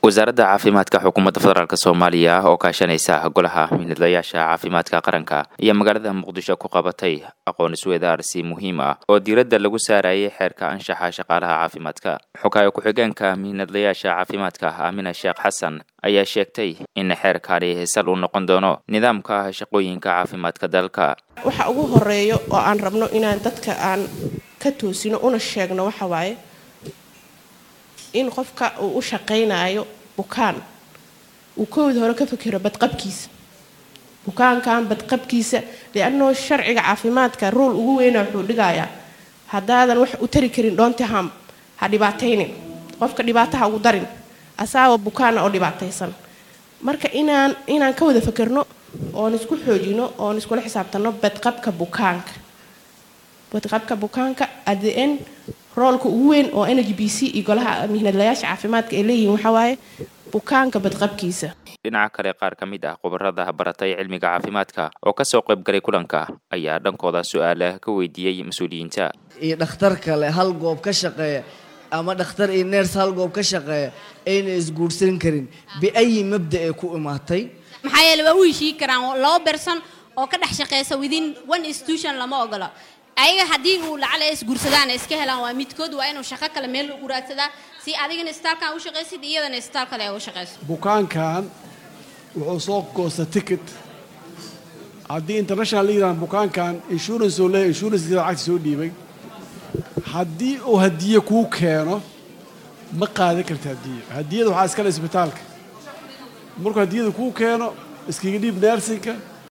wasaaradda caafimaadka xukuumadda federaalk soomaaliya oo kaashanaysa golaha midnadayaasha caafimaadka qaranka iyo magaalada muqdisho ku qabatay aqoon isweydaarsi muhiim ah oo diiradda lagu saarayay xeerka anshaxa shaqaalaha caafimaadka xogaayo ku-xigeenka mihnadlayaasha caafimaadka aamina sheekh xasan ayaa sheegtay in xeerkani sal uu noqon doono nidaamka shaqooyinka caafimaadka dalka waxa ugu horeeyo oo aan rabno inaan dadka aan ka toosino una sheegno waxa waaye in qofka uu u shaqaynayo bukaan uu kowda hore ka fakero badqabkiisa bukaankan badqabkiisa liannoo sharciga caafimaadka ruul ugu weyna wuxuu dhigayaa haddaadan wax u tari karin dhoontiham ha dhibaataynin qofka dhibaataha ugu darin asaaba bukaana oo dhibaataysan marka inaan inaan ka wada fakerno oon isku xoojino oon iskula xisaabtanno badqabka bukaanka badqabka bukaanka adn roolka ugu weyn oo n h b c iyo golaha mihnadlayaasha caafimaadka ay leeyihiin waxaa waaye bukaanka badqabkiisa dhinaca kale qaar ka mid ah khubarada baratay cilmiga caafimaadka oo kasoo qaybgalay kulanka ayaa dhankooda su-aala ka weydiiyey mas-uuliyiinta iyo dhakhtar kale hal goob ka shaqeeya ama dhakhtar iyo neers hal goob ka shaqeeya ayna isguursan karin biayi mabda ee ku imaatay maxaa yeele waa u heshii karaan laba berson oo ka dhex shaqeysa within one institution lama ogola ayaga haddii uu lacala isguursadaan iska helaan waa midkood waa inuu shaqo kale meel ugu raadsadaa si adigana istaalkan u shaqaysid iyadana istaal kale ay u shaqayso bukaankan wuxuu soo goosta ticket haddii international liiran bukaankan insurance oo leeyahy insurancekiisa lacagta soo dhiibay haddii uu hadiye kuu keeno ma qaadan karta hadiye hadiyada waxaa iskale isbitaalka markuu hadiyada kuu keeno iskaga dhiib neersinka